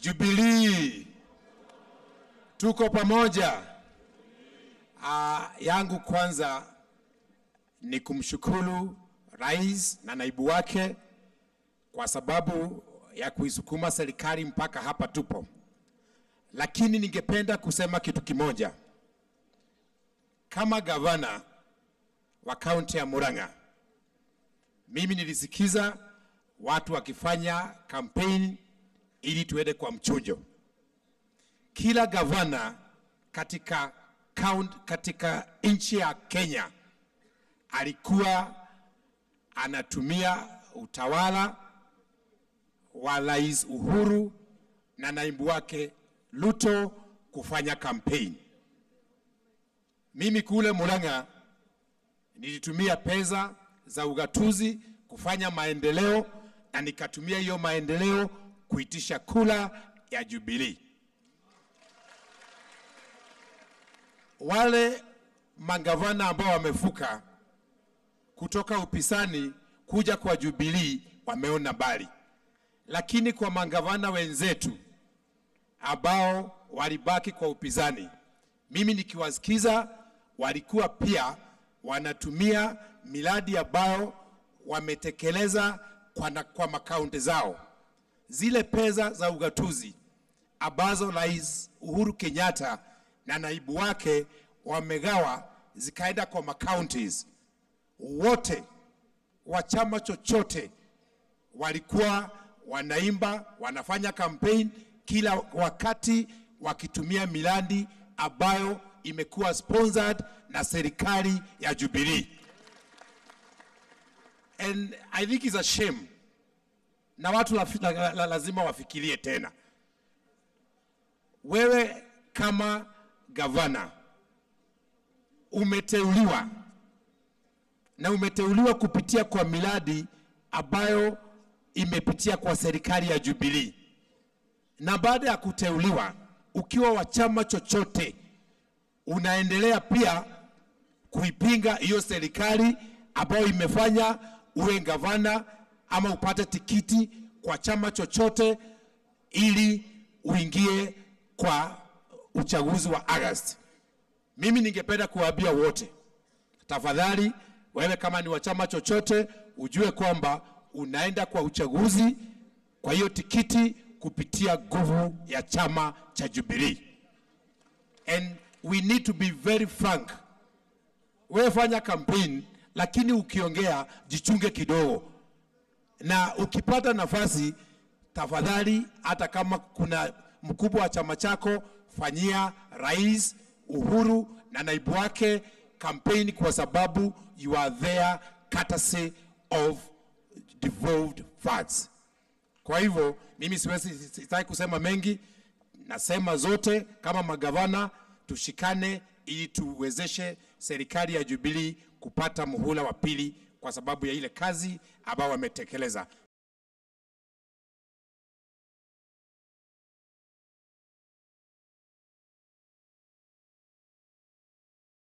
Jubilee, tuko pamoja. Uh, yangu kwanza ni kumshukuru rais na naibu wake kwa sababu ya kuisukuma serikali mpaka hapa tupo, lakini ningependa kusema kitu kimoja. Kama gavana wa kaunti ya Murang'a, mimi nilisikiza watu wakifanya kampeni ili tuende kwa mchujo. Kila gavana katika count, katika nchi ya Kenya alikuwa anatumia utawala wa Rais Uhuru na naibu wake Ruto kufanya kampeni. Mimi kule Murang'a nilitumia pesa za ugatuzi kufanya maendeleo na nikatumia hiyo maendeleo kuitisha kula ya Jubilee. Wale magavana ambao wamefuka kutoka upisani kuja kwa Jubilee wameona mbali, lakini kwa magavana wenzetu ambao walibaki kwa upinzani, mimi nikiwasikiza, walikuwa pia wanatumia miradi ambayo wametekeleza kwa, na, kwa makaunti zao, zile pesa za ugatuzi ambazo Rais Uhuru Kenyatta na naibu wake wamegawa zikaenda kwa makauntis. Wote wa chama chochote walikuwa wanaimba, wanafanya campaign kila wakati wakitumia miradi ambayo imekuwa sponsored na serikali ya Jubilee. And I think it's a shame, na watu la, la, la, lazima wafikirie tena. Wewe kama gavana umeteuliwa na umeteuliwa kupitia kwa miradi ambayo imepitia kwa serikali ya Jubilee, na baada ya kuteuliwa ukiwa wa chama chochote unaendelea pia kuipinga hiyo serikali ambayo imefanya uwe gavana ama upate tikiti kwa chama chochote ili uingie kwa uchaguzi wa Agosti. Mimi ningependa kuwaambia wote, tafadhali, wewe kama ni wa chama chochote, ujue kwamba unaenda kwa uchaguzi kwa hiyo tikiti kupitia nguvu ya chama cha Jubilee. And we need to be very frank. Wewe fanya campaign, lakini ukiongea jichunge kidogo, na ukipata nafasi, tafadhali, hata kama kuna mkubwa wa chama chako, fanyia Rais Uhuru na naibu wake campaign, kwa sababu you are there courtesy of devolved funds. Kwa hivyo mimi siwezi, sitaki kusema mengi, nasema zote kama magavana tushikane ili tuwezeshe serikali ya Jubilee kupata muhula wa pili kwa sababu ya ile kazi ambayo wametekeleza.